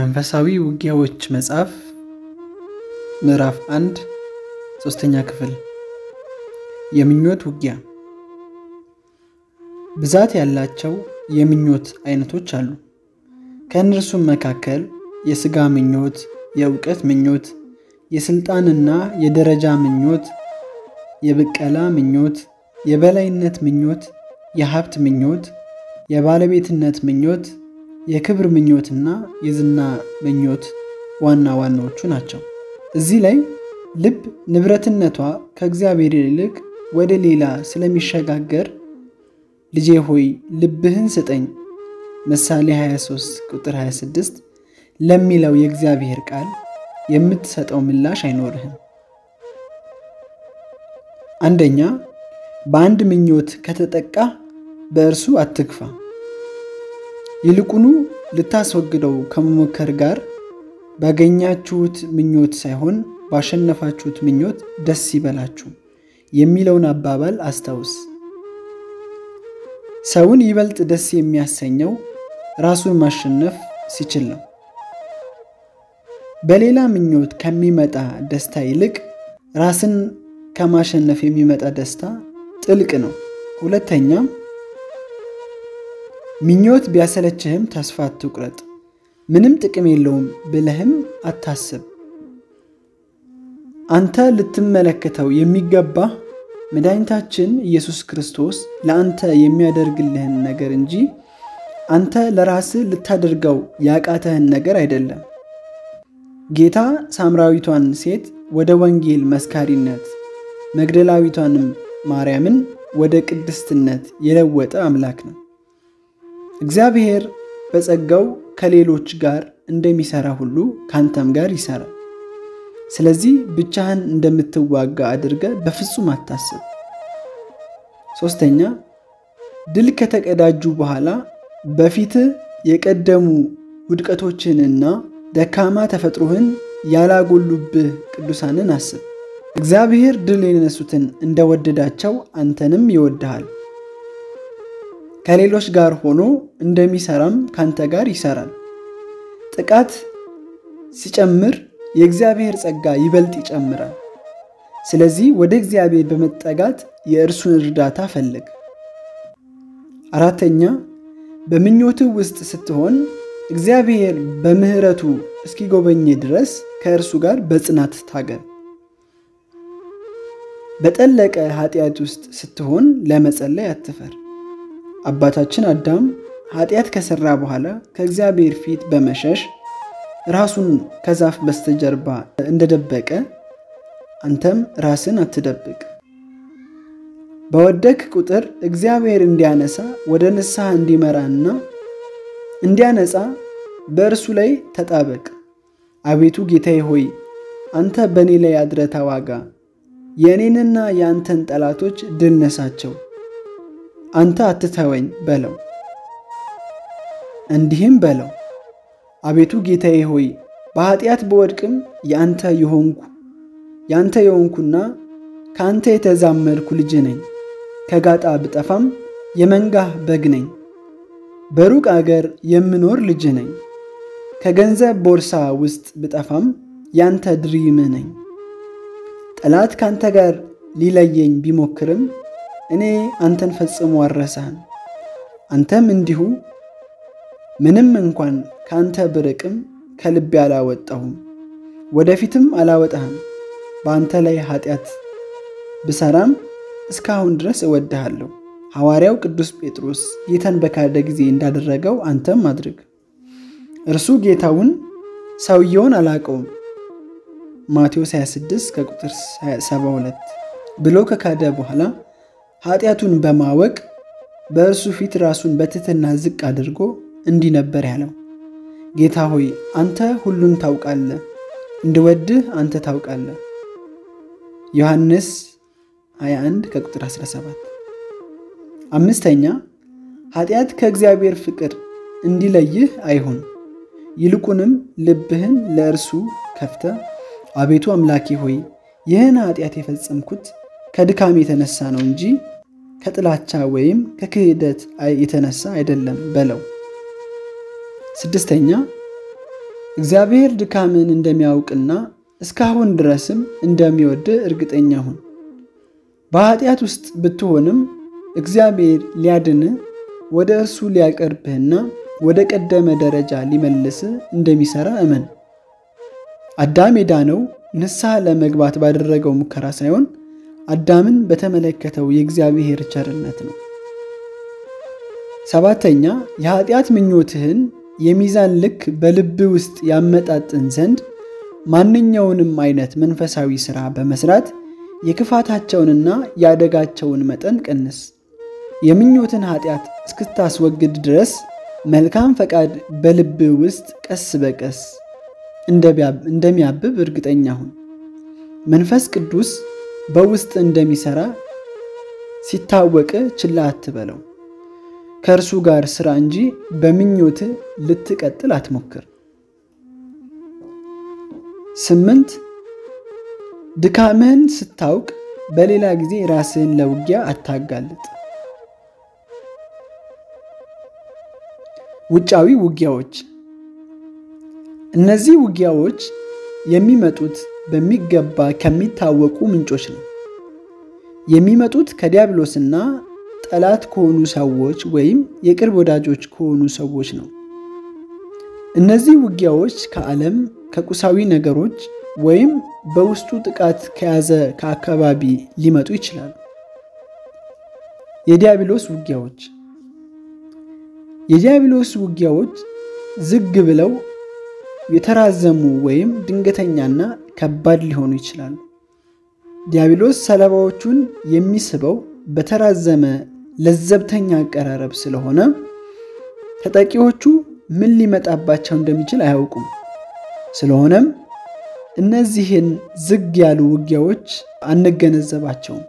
መንፈሳዊ ውጊያዎች መጽሐፍ ምዕራፍ አንድ ሶስተኛ ክፍል የምኞት ውጊያ ብዛት ያላቸው የምኞት አይነቶች አሉ። ከእነርሱም መካከል የሥጋ ምኞት፣ የእውቀት ምኞት፣ የሥልጣንና የደረጃ ምኞት፣ የብቀላ ምኞት፣ የበላይነት ምኞት፣ የሀብት ምኞት፣ የባለቤትነት ምኞት፣ የክብር ምኞትና የዝና ምኞት ዋና ዋናዎቹ ናቸው። እዚህ ላይ ልብ ንብረትነቷ ከእግዚአብሔር ይልቅ ወደ ሌላ ስለሚሸጋገር ልጄ ሆይ ልብህን ስጠኝ ምሳሌ 23 ቁጥር 26 ለሚለው የእግዚአብሔር ቃል የምትሰጠው ምላሽ አይኖርህም። አንደኛ በአንድ ምኞት ከተጠቃ በእርሱ አትግፋ። ይልቁኑ ልታስወግደው ከመሞከር ጋር ባገኛችሁት ምኞት ሳይሆን ባሸነፋችሁት ምኞት ደስ ይበላችሁ የሚለውን አባባል አስታውስ። ሰውን ይበልጥ ደስ የሚያሰኘው ራሱን ማሸነፍ ሲችል ነው። በሌላ ምኞት ከሚመጣ ደስታ ይልቅ ራስን ከማሸነፍ የሚመጣ ደስታ ጥልቅ ነው። ሁለተኛም ምኞት ቢያሰለችህም ተስፋ አትቁረጥ፣ ምንም ጥቅም የለውም ብለህም አታስብ። አንተ ልትመለከተው የሚገባ መድኃኒታችን ኢየሱስ ክርስቶስ ለአንተ የሚያደርግልህን ነገር እንጂ አንተ ለራስህ ልታደርገው ያቃተህን ነገር አይደለም። ጌታ ሳምራዊቷን ሴት ወደ ወንጌል መስካሪነት መግደላዊቷንም ማርያምን ወደ ቅድስትነት የለወጠ አምላክ ነው። እግዚአብሔር በጸጋው ከሌሎች ጋር እንደሚሰራ ሁሉ ከአንተም ጋር ይሰራል። ስለዚህ ብቻህን እንደምትዋጋ አድርገ በፍጹም አታስብ። ሶስተኛ ድል ከተቀዳጁ በኋላ በፊትህ የቀደሙ ውድቀቶችንና ደካማ ተፈጥሮህን ያላጎሉብህ ቅዱሳንን አስብ። እግዚአብሔር ድል የነሱትን እንደወደዳቸው አንተንም ይወድሃል። ከሌሎች ጋር ሆኖ እንደሚሰራም ካንተ ጋር ይሰራል። ጥቃት ሲጨምር የእግዚአብሔር ጸጋ ይበልጥ ይጨምራል። ስለዚህ ወደ እግዚአብሔር በመጠጋት የእርሱን እርዳታ ፈልግ። አራተኛ በምኞትህ ውስጥ ስትሆን እግዚአብሔር በምሕረቱ እስኪጎበኝ ድረስ ከእርሱ ጋር በጽናት ታገል። በጠለቀ ኃጢአት ውስጥ ስትሆን ለመጸለይ አትፈር። አባታችን አዳም ኃጢአት ከሠራ በኋላ ከእግዚአብሔር ፊት በመሸሽ ራሱን ከዛፍ በስተጀርባ እንደደበቀ አንተም ራስን አትደብቅ። በወደክ ቁጥር እግዚአብሔር እንዲያነሳ ወደ ንስሐ እንዲመራና እንዲያነጻ በእርሱ ላይ ተጣበቅ። አቤቱ ጌታዬ ሆይ አንተ በእኔ ላይ አድረህ ተዋጋ፣ የእኔንና የአንተን ጠላቶች ድል ነሳቸው፣ አንተ አትተወኝ በለው። እንዲህም በለው አቤቱ ጌታዬ ሆይ በኃጢአት በወድቅም የአንተ የሆንኩ የአንተ የሆንኩና ከአንተ የተዛመድኩ ልጅ ነኝ። ከጋጣ ብጠፋም የመንጋህ በግ ነኝ። በሩቅ አገር የምኖር ልጅ ነኝ። ከገንዘብ ቦርሳ ውስጥ ብጠፋም ያንተ ድሪምህ ነኝ። ጠላት ካንተ ጋር ሊለየኝ ቢሞክርም እኔ አንተን ፈጽሞ አልረሳህም። አንተም እንዲሁ ምንም እንኳን ከአንተ ብርቅም ከልቤ አላወጣሁም፣ ወደፊትም አላወጣህም። በአንተ ላይ ኃጢአት ብሰራም እስካሁን ድረስ እወድሃለሁ። ሐዋርያው ቅዱስ ጴጥሮስ ጌታን በካደ ጊዜ እንዳደረገው አንተም አድርግ። እርሱ ጌታውን ሰውየውን አላቀውም ማቴዎስ 26 ከቁጥር 72 ብሎ ከካደ በኋላ ኃጢአቱን በማወቅ በእርሱ ፊት ራሱን በትሕትና ዝቅ አድርጎ እንዲህ ነበር ያለው፣ ጌታ ሆይ አንተ ሁሉን ታውቃለህ፣ እንድወድህ አንተ ታውቃለህ። ዮሐንስ 21 ከቁጥር 17። አምስተኛ ኃጢአት ከእግዚአብሔር ፍቅር እንዲለይህ አይሁን። ይልቁንም ልብህን ለእርሱ ከፍተ አቤቱ አምላኬ ሆይ ይህን ኃጢአት የፈጸምኩት ከድካም የተነሳ ነው እንጂ ከጥላቻ ወይም ከክህደት የተነሳ አይደለም በለው። ስድስተኛ እግዚአብሔር ድካምን እንደሚያውቅና እስካሁን ድረስም እንደሚወድ እርግጠኛ ሁን። በኃጢአት ውስጥ ብትሆንም እግዚአብሔር ሊያድንህ ወደ እርሱ ሊያቀርብህና ወደ ቀደመ ደረጃ ሊመልስህ እንደሚሠራ እመን። አዳም የዳነው ንስሐ ለመግባት ባደረገው ሙከራ ሳይሆን አዳምን በተመለከተው የእግዚአብሔር ቸርነት ነው። ሰባተኛ የኃጢአት ምኞትህን የሚዛን ልክ በልብ ውስጥ ያመጣጥን ዘንድ ማንኛውንም አይነት መንፈሳዊ ሥራ በመስራት የክፋታቸውንና የአደጋቸውን መጠን ቀንስ። የምኞትን ኃጢአት እስክታስወግድ ድረስ መልካም ፈቃድ በልብ ውስጥ ቀስ በቀስ እንደሚያብብ እርግጠኛ ሁን። መንፈስ ቅዱስ በውስጥ እንደሚሠራ ሲታወቅ ችላ አትበለው። ከእርሱ ጋር ሥራ እንጂ በምኞት ልትቀጥል አትሞክር። ስምንት ድካምህን ስታውቅ በሌላ ጊዜ ራስህን ለውጊያ አታጋልጥ። ውጫዊ ውጊያዎች። እነዚህ ውጊያዎች የሚመጡት በሚገባ ከሚታወቁ ምንጮች ነው። የሚመጡት ከዲያብሎስና ጠላት ከሆኑ ሰዎች ወይም የቅርብ ወዳጆች ከሆኑ ሰዎች ነው። እነዚህ ውጊያዎች ከዓለም፣ ከቁሳዊ ነገሮች ወይም በውስጡ ጥቃት ከያዘ ከአካባቢ ሊመጡ ይችላሉ። የዲያብሎስ ውጊያዎች የዲያብሎስ ውጊያዎች ዝግ ብለው የተራዘሙ ወይም ድንገተኛና ከባድ ሊሆኑ ይችላሉ። ዲያብሎስ ሰለባዎቹን የሚስበው በተራዘመ ለዘብተኛ አቀራረብ ስለሆነ ተጠቂዎቹ ምን ሊመጣባቸው እንደሚችል አያውቁም። ስለሆነም እነዚህን ዝግ ያሉ ውጊያዎች አንገነዘባቸውም።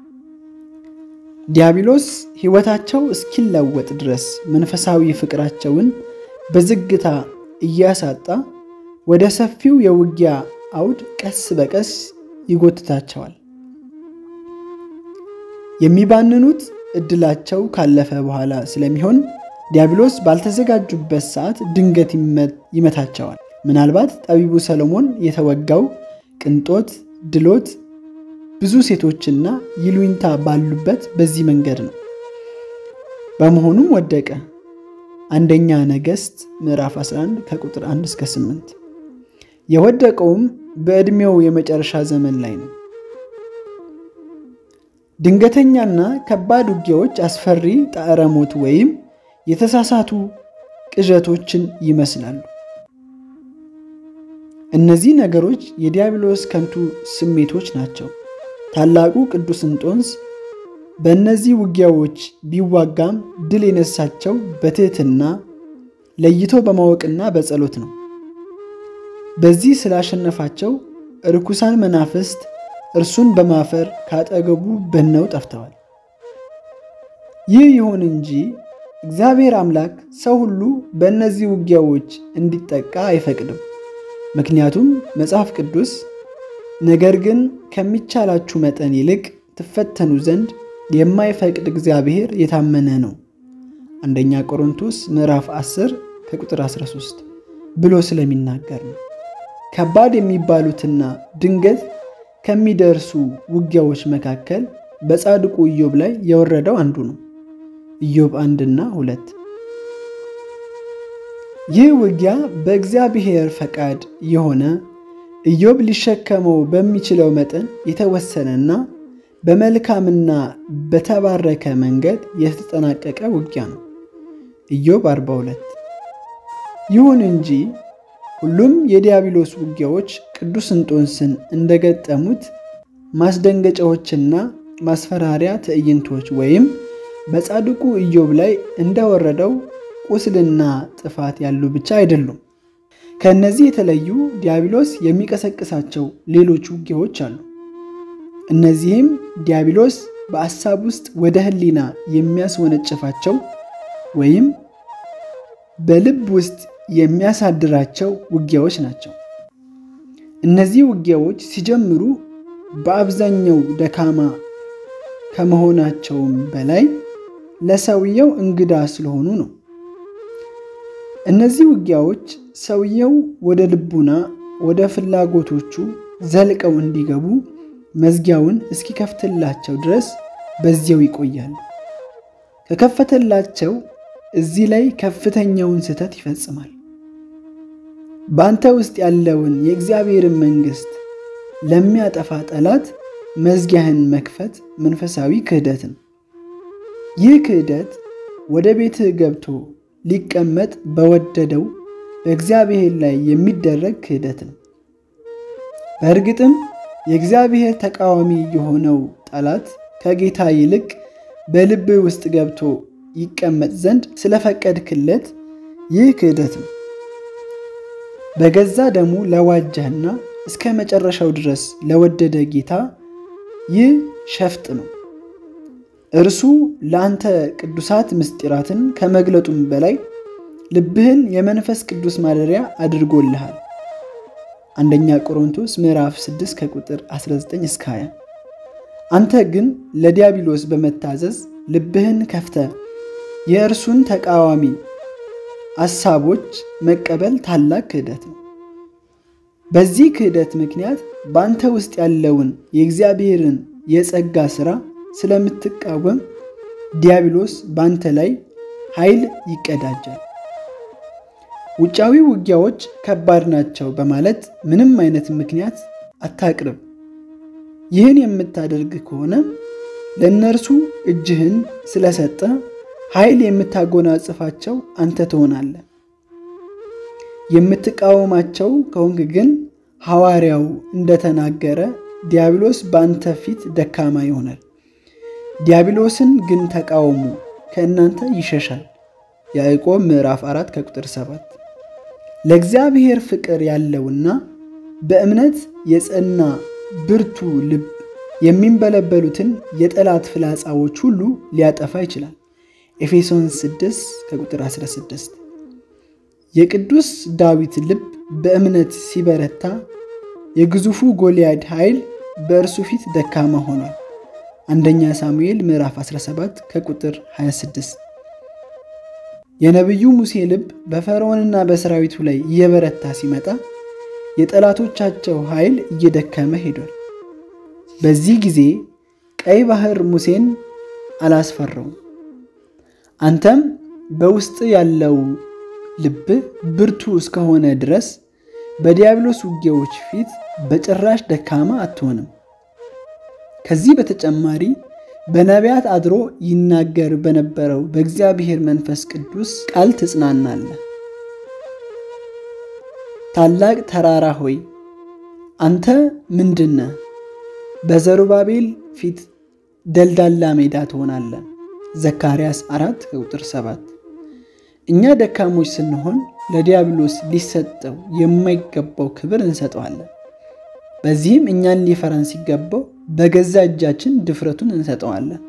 ዲያብሎስ ሕይወታቸው እስኪለወጥ ድረስ መንፈሳዊ ፍቅራቸውን በዝግታ እያሳጣ ወደ ሰፊው የውጊያ አውድ ቀስ በቀስ ይጎትታቸዋል። የሚባንኑት እድላቸው ካለፈ በኋላ ስለሚሆን ዲያብሎስ ባልተዘጋጁበት ሰዓት ድንገት ይመታቸዋል። ምናልባት ጠቢቡ ሰሎሞን የተወጋው ቅንጦት፣ ድሎት፣ ብዙ ሴቶችና ይሉኝታ ባሉበት በዚህ መንገድ ነው። በመሆኑም ወደቀ። አንደኛ ነገሥት ምዕራፍ 11 ከቁጥር 1 እስከ 8። የወደቀውም በዕድሜው የመጨረሻ ዘመን ላይ ነው። ድንገተኛና ከባድ ውጊያዎች አስፈሪ ጣዕረ ሞት ወይም የተሳሳቱ ቅዠቶችን ይመስላሉ። እነዚህ ነገሮች የዲያብሎስ ከንቱ ስሜቶች ናቸው። ታላቁ ቅዱስ እንጦንስ በእነዚህ ውጊያዎች ቢዋጋም ድል የነሳቸው በትህትና ለይቶ በማወቅና በጸሎት ነው። በዚህ ስላሸነፋቸው ርኩሳን መናፍስት እርሱን በማፈር ካጠገቡ በነው ጠፍተዋል። ይህ ይሁን እንጂ እግዚአብሔር አምላክ ሰው ሁሉ በእነዚህ ውጊያዎች እንዲጠቃ አይፈቅድም። ምክንያቱም መጽሐፍ ቅዱስ ነገር ግን ከሚቻላችሁ መጠን ይልቅ ትፈተኑ ዘንድ የማይፈቅድ እግዚአብሔር የታመነ ነው አንደኛ ቆሮንቶስ ምዕራፍ 10 ከቁጥር 13 ብሎ ስለሚናገር ነው። ከባድ የሚባሉትና ድንገት ከሚደርሱ ውጊያዎች መካከል በጻድቁ ኢዮብ ላይ የወረደው አንዱ ነው። ኢዮብ አንድና ሁለት ይህ ውጊያ በእግዚአብሔር ፈቃድ የሆነ ኢዮብ ሊሸከመው በሚችለው መጠን የተወሰነና በመልካምና በተባረከ መንገድ የተጠናቀቀ ውጊያ ነው። ኢዮብ 42 ይሁን እንጂ ሁሉም የዲያብሎስ ውጊያዎች ቅዱስ እንጦንስን እንደገጠሙት ማስደንገጫዎችና ማስፈራሪያ ትዕይንቶች ወይም በጻድቁ ኢዮብ ላይ እንደወረደው ቁስልና ጥፋት ያሉ ብቻ አይደሉም። ከእነዚህ የተለዩ ዲያብሎስ የሚቀሰቅሳቸው ሌሎች ውጊያዎች አሉ። እነዚህም ዲያብሎስ በአሳብ ውስጥ ወደ ሕሊና የሚያስወነጭፋቸው ወይም በልብ ውስጥ የሚያሳድራቸው ውጊያዎች ናቸው። እነዚህ ውጊያዎች ሲጀምሩ በአብዛኛው ደካማ ከመሆናቸውም በላይ ለሰውየው እንግዳ ስለሆኑ ነው። እነዚህ ውጊያዎች ሰውየው ወደ ልቡና ወደ ፍላጎቶቹ ዘልቀው እንዲገቡ መዝጊያውን እስኪከፍትላቸው ድረስ በዚያው ይቆያሉ። ከከፈተላቸው እዚህ ላይ ከፍተኛውን ስህተት ይፈጽማል። በአንተ ውስጥ ያለውን የእግዚአብሔርን መንግሥት ለሚያጠፋ ጠላት መዝጊያህን መክፈት መንፈሳዊ ክህደት ነው። ይህ ክህደት ወደ ቤትህ ገብቶ ሊቀመጥ በወደደው በእግዚአብሔር ላይ የሚደረግ ክህደት ነው። በእርግጥም የእግዚአብሔር ተቃዋሚ የሆነው ጠላት ከጌታ ይልቅ በልብህ ውስጥ ገብቶ ይቀመጥ ዘንድ ስለፈቀድክለት ይህ ክህደት ነው። በገዛ ደሙ ለዋጀህና እስከ መጨረሻው ድረስ ለወደደ ጌታ ይህ ሸፍጥ ነው። እርሱ ለአንተ ቅዱሳት ምስጢራትን ከመግለጡም በላይ ልብህን የመንፈስ ቅዱስ ማደሪያ አድርጎልሃል። አንደኛ ቆሮንቶስ ምዕራፍ 6 ከቁጥር 19 እስከ 20። አንተ ግን ለዲያብሎስ በመታዘዝ ልብህን ከፍተ የእርሱን ተቃዋሚ አሳቦች መቀበል ታላቅ ክህደት ነው። በዚህ ክህደት ምክንያት በአንተ ውስጥ ያለውን የእግዚአብሔርን የጸጋ ሥራ ስለምትቃወም ዲያብሎስ በአንተ ላይ ኃይል ይቀዳጃል። ውጫዊ ውጊያዎች ከባድ ናቸው በማለት ምንም አይነት ምክንያት አታቅርብ። ይህን የምታደርግ ከሆነ ለእነርሱ እጅህን ስለሰጠ ኃይል የምታጎናጽፋቸው አንተ ትሆናለህ። የምትቃወማቸው ከሆንክ ግን ሐዋርያው እንደተናገረ ዲያብሎስ በአንተ ፊት ደካማ ይሆናል። ዲያብሎስን ግን ተቃወሙ፣ ከእናንተ ይሸሻል። ያዕቆብ ምዕራፍ 4 ከቁጥር 7። ለእግዚአብሔር ፍቅር ያለውና በእምነት የጸና ብርቱ ልብ የሚንበለበሉትን የጠላት ፍላጻዎች ሁሉ ሊያጠፋ ይችላል። ኤፌሶን 6 ከቁጥር 16። የቅዱስ ዳዊት ልብ በእምነት ሲበረታ የግዙፉ ጎልያድ ኃይል በእርሱ ፊት ደካማ ሆኗል። አንደኛ ሳሙኤል ምዕራፍ 17 ከቁጥር 26። የነቢዩ ሙሴ ልብ በፈርዖንና በሰራዊቱ ላይ እየበረታ ሲመጣ የጠላቶቻቸው ኃይል እየደከመ ሄዷል። በዚህ ጊዜ ቀይ ባህር ሙሴን አላስፈራውም። አንተም በውስጥ ያለው ልብ ብርቱ እስከሆነ ድረስ በዲያብሎስ ውጊያዎች ፊት በጭራሽ ደካማ አትሆንም። ከዚህ በተጨማሪ በነቢያት አድሮ ይናገር በነበረው በእግዚአብሔር መንፈስ ቅዱስ ቃል ትጽናናለህ። ታላቅ ተራራ ሆይ አንተ ምንድነህ? በዘሩባቤል ፊት ደልዳላ ሜዳ ትሆናለህ። ዘካርያስ 4 ቁጥር 7 እኛ ደካሞች ስንሆን ለዲያብሎስ ሊሰጠው የማይገባው ክብር እንሰጠዋለን። በዚህም እኛን ሊፈራን ሲገባው በገዛ እጃችን ድፍረቱን እንሰጠዋለን።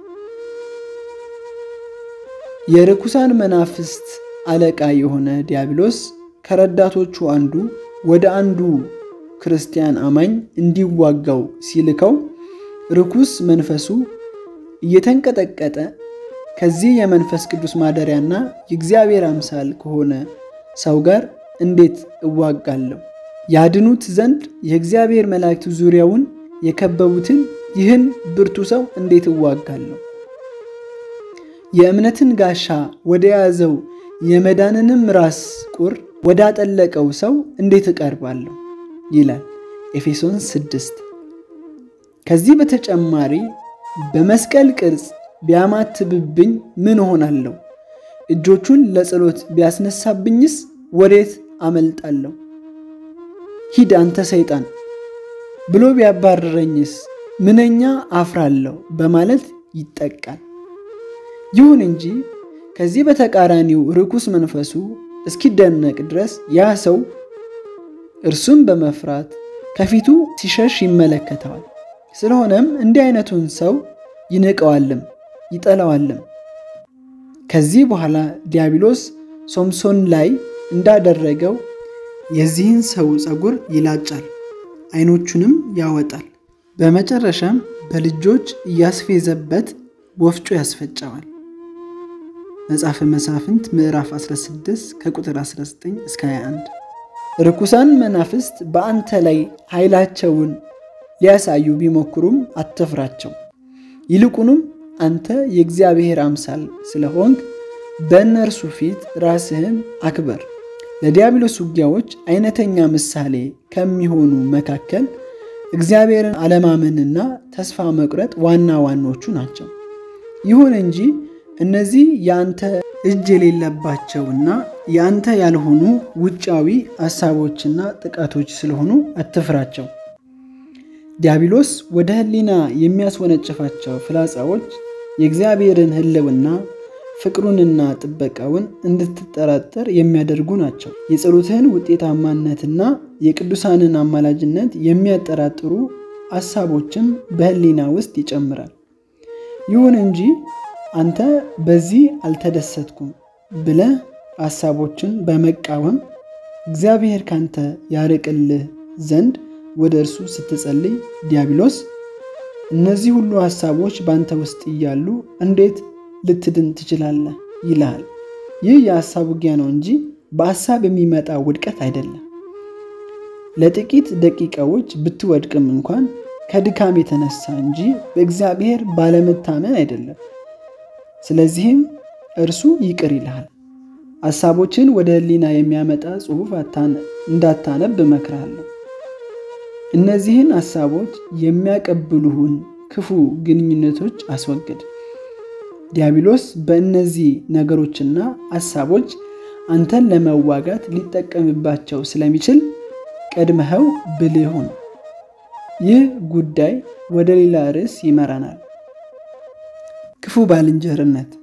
የርኩሳን መናፍስት አለቃ የሆነ ዲያብሎስ ከረዳቶቹ አንዱ ወደ አንዱ ክርስቲያን አማኝ እንዲዋጋው ሲልከው ርኩስ መንፈሱ እየተንቀጠቀጠ ከዚህ የመንፈስ ቅዱስ ማደሪያና የእግዚአብሔር አምሳል ከሆነ ሰው ጋር እንዴት እዋጋለሁ? ያድኑት ዘንድ የእግዚአብሔር መላእክት ዙሪያውን የከበቡትን ይህን ብርቱ ሰው እንዴት እዋጋለሁ? የእምነትን ጋሻ ወደ ያዘው የመዳንንም ራስ ቁር ወዳጠለቀው ሰው እንዴት እቀርባለሁ? ይላል ኤፌሶን 6። ከዚህ በተጨማሪ በመስቀል ቅርጽ ቢያማትብብኝ ምን እሆናለሁ? እጆቹን ለጸሎት ቢያስነሳብኝስ ወዴት አመልጣለሁ? ሂድ አንተ ሰይጣን ብሎ ቢያባርረኝስ ምንኛ አፍራለሁ በማለት ይጠቃል። ይሁን እንጂ ከዚህ በተቃራኒው ርኩስ መንፈሱ እስኪደነቅ ድረስ ያ ሰው እርሱም በመፍራት ከፊቱ ሲሸሽ ይመለከተዋል። ስለሆነም እንዲህ አይነቱን ሰው ይንቀዋልም ይጠላዋልም። ከዚህ በኋላ ዲያብሎስ ሶምሶን ላይ እንዳደረገው የዚህን ሰው ፀጉር ይላጫል፣ ዓይኖቹንም ያወጣል። በመጨረሻም በልጆች እያስፌዘበት ወፍጮ ያስፈጨዋል። መጽሐፈ መሳፍንት ምዕራፍ 16 ከቁጥር 19 እስከ 21። ርኩሳን መናፍስት በአንተ ላይ ኃይላቸውን ሊያሳዩ ቢሞክሩም አትፍራቸው። ይልቁንም አንተ የእግዚአብሔር አምሳል ስለሆንክ በእነርሱ ፊት ራስህን አክበር። ለዲያብሎስ ውጊያዎች አይነተኛ ምሳሌ ከሚሆኑ መካከል እግዚአብሔርን አለማመንና ተስፋ መቁረጥ ዋና ዋኖቹ ናቸው። ይሁን እንጂ እነዚህ የአንተ እጅ የሌለባቸውና የአንተ ያልሆኑ ውጫዊ ሐሳቦችና ጥቃቶች ስለሆኑ አትፍራቸው። ዲያብሎስ ወደ ሕሊና የሚያስወነጭፋቸው ፍላጻዎች የእግዚአብሔርን ሕልውና ፍቅሩንና ጥበቃውን እንድትጠራጠር የሚያደርጉ ናቸው። የጸሎትህን ውጤታማነትና የቅዱሳንን አማላጅነት የሚያጠራጥሩ ሐሳቦችም በሕሊና ውስጥ ይጨምራል። ይሁን እንጂ አንተ በዚህ አልተደሰትኩም ብለህ ሐሳቦችን በመቃወም እግዚአብሔር ካንተ ያርቅልህ ዘንድ ወደ እርሱ ስትጸልይ ዲያብሎስ እነዚህ ሁሉ ሐሳቦች በአንተ ውስጥ እያሉ እንዴት ልትድን ትችላለህ? ይልሃል። ይህ የሐሳብ ውጊያ ነው እንጂ በሐሳብ የሚመጣ ውድቀት አይደለም። ለጥቂት ደቂቃዎች ብትወድቅም እንኳን ከድካም የተነሳ እንጂ በእግዚአብሔር ባለመታመን አይደለም። ስለዚህም እርሱ ይቅር ይልሃል። ሐሳቦችን ወደ ሕሊና የሚያመጣ ጽሑፍ እንዳታነብ እመክርሃለሁ። እነዚህን ሐሳቦች የሚያቀብሉህን ክፉ ግንኙነቶች አስወግድ። ዲያብሎስ በእነዚህ ነገሮችና ሐሳቦች አንተን ለመዋጋት ሊጠቀምባቸው ስለሚችል ቀድመኸው ብልህ ሁን። ይህ ጉዳይ ወደ ሌላ ርዕስ ይመራናል። ክፉ ባልንጀርነት